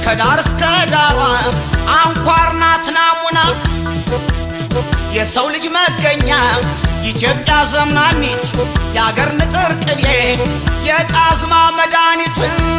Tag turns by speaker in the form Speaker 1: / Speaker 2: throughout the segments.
Speaker 1: ከዳር እስከ ዳሯ አንኳር ናት ናሙና የሰው ልጅ መገኛ ኢትዮጵያ ዘምናኒት የአገር ንጥር ቅቤ የጣዝማ መድኃኒት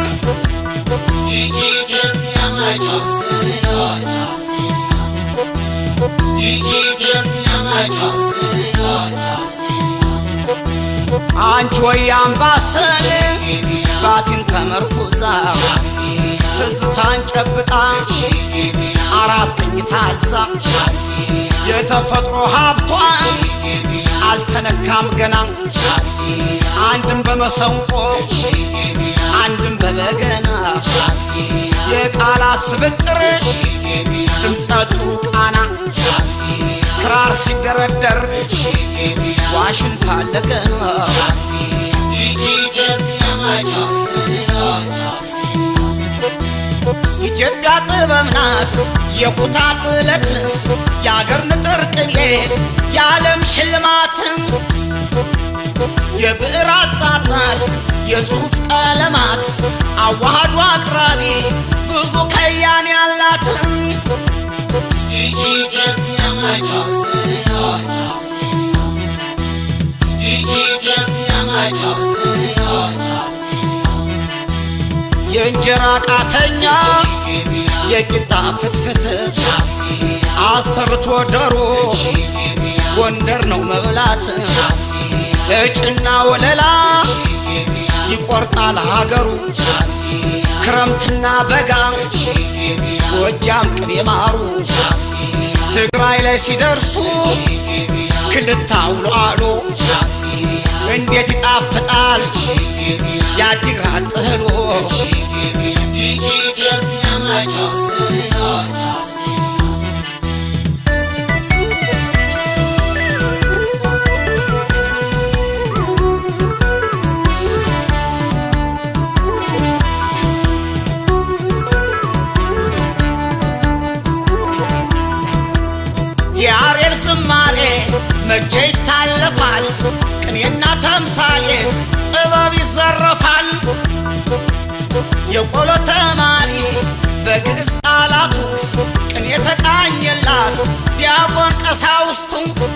Speaker 1: አንቺ ወይ አምባሰል ባቲን ተመርኩዛ ትዝታን ጨብጣ አራት ቀኝ ታዛ የተፈጥሮ ሀብቷን አልተነካም ገና አንድም በመሰንቆ አንድም በበገና የቃላት ስብጥር ድምፀ ጥሩ ቃና ክራር ሲደረደር ዋሽንት አለ ገና ኢትዮጵያ ጥበብ ናት የኩታ ጥለት የአገር ንጥር ቅቤ የዓለም ሽልማት የብዕር አጣጣል የጽሑፍ ቀለማት አዋህዶ አቅራቢ ብዙ ከያን ያላት የእንጀራ ቃተኛ የቂጣ ፍትፍት አሰርቶ ዶሮ ጎንደር ነው መብላት እጭና ወለላ ይቆርጣል ሀገሩ ክረምትና በጋ ጎጃም ቅቤ ማሩ ትግራይ ላይ ሲደርሱ ክልታ ውሎ አሎ እንዴት ይጣፍጣል የአዲግራት ጥህሎ የአሬል ዝማሬ መቼ ይታለፋል ቅኔና ተምሳሌት ጥበብ ይዘረፋል የቆሎ ተማሪ በግዕዝ ቃላቱ ቅኔ ተቃኘላት ዲያቆን ቀሳውስቱ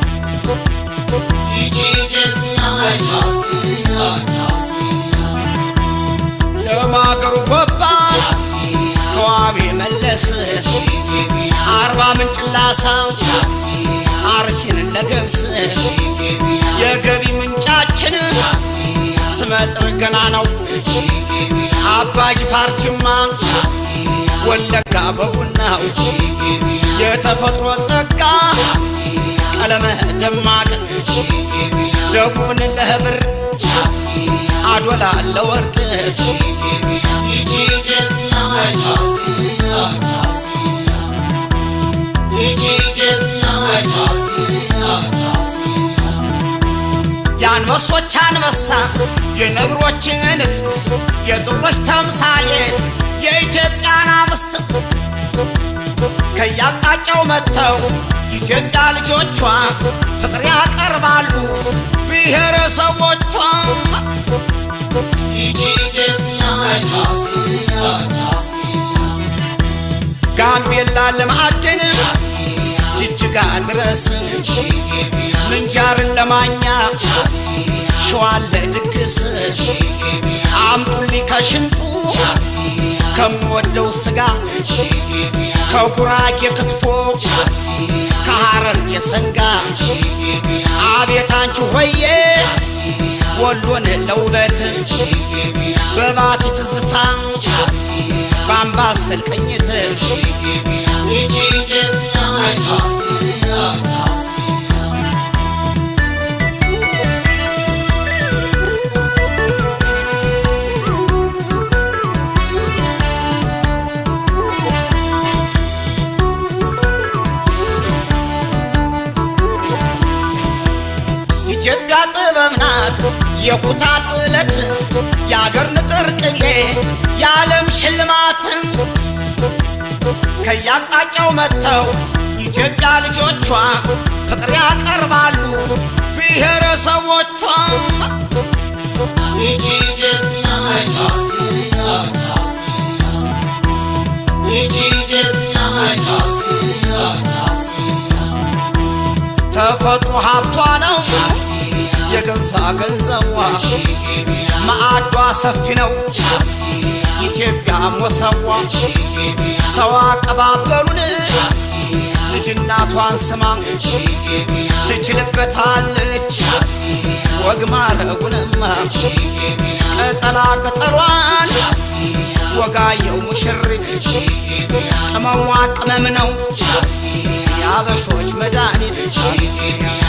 Speaker 1: ለማገሩ ጎባ ከዋቤ መለስ አርባ ምንጭ ላሳ አርሲን ለገብስ የገቢ ምንጫችን ስመጥር ገና ነው አባ ጅፋር ጅማ ወለጋ በቡናው የተፈጥሮ ጸጋ ቀለመህ ደማቅ ደቡብን ለህብር አዶላ ለወርቅ የአንበሶች አንበሳ የነብሮች እንስት የጥሮች ተምሳሌት የኢትዮጵያን አምስት ከያቅጣጫው መጥተው ኢትዮጵያ ልጆቿ ፍቅር ያቀርባሉ ብሔረሰቦቿ ጋምቤላ ለማዕድን ጅጅጋ ድረስ ምንጃርን ለማኛ ሸዋን ለድግስ አምጡልኝ ከሽንጡ ከምወደው ስጋ ከጉራጌ ክትፎ ከሐረርጌ ሰንጋ አቤት አንቺ ሆዬ ወሎን ለውበት በባቲ ትዝታ በአምባሰል ቅኝት ኢትዮጵያ ጥበብ ናት የኩታ ጥለት የአገር ንጥር ቅቤ የዓለም ሽልማት ከያቅጣጫው መጥተው ኢትዮጵያ ልጆቿ ፍቅር ያቀርባሉ ብሔረሰቦቿ ተፈጥሮ ሀብቷ ነው የገዛ ገንዘቧ ማዕዷ ሰፊ ነው ኢትዮጵያ ሞሰቧ ሰው አቀባበሉን ልጅ እናቷን ስማ ትችልበታለች ወግ ማረጉንማ ቅጠላ ቅጠሏን ወጋየው ሙሽሪት ቅመሟ ቅመም ነው የአበሾች መድኃኒት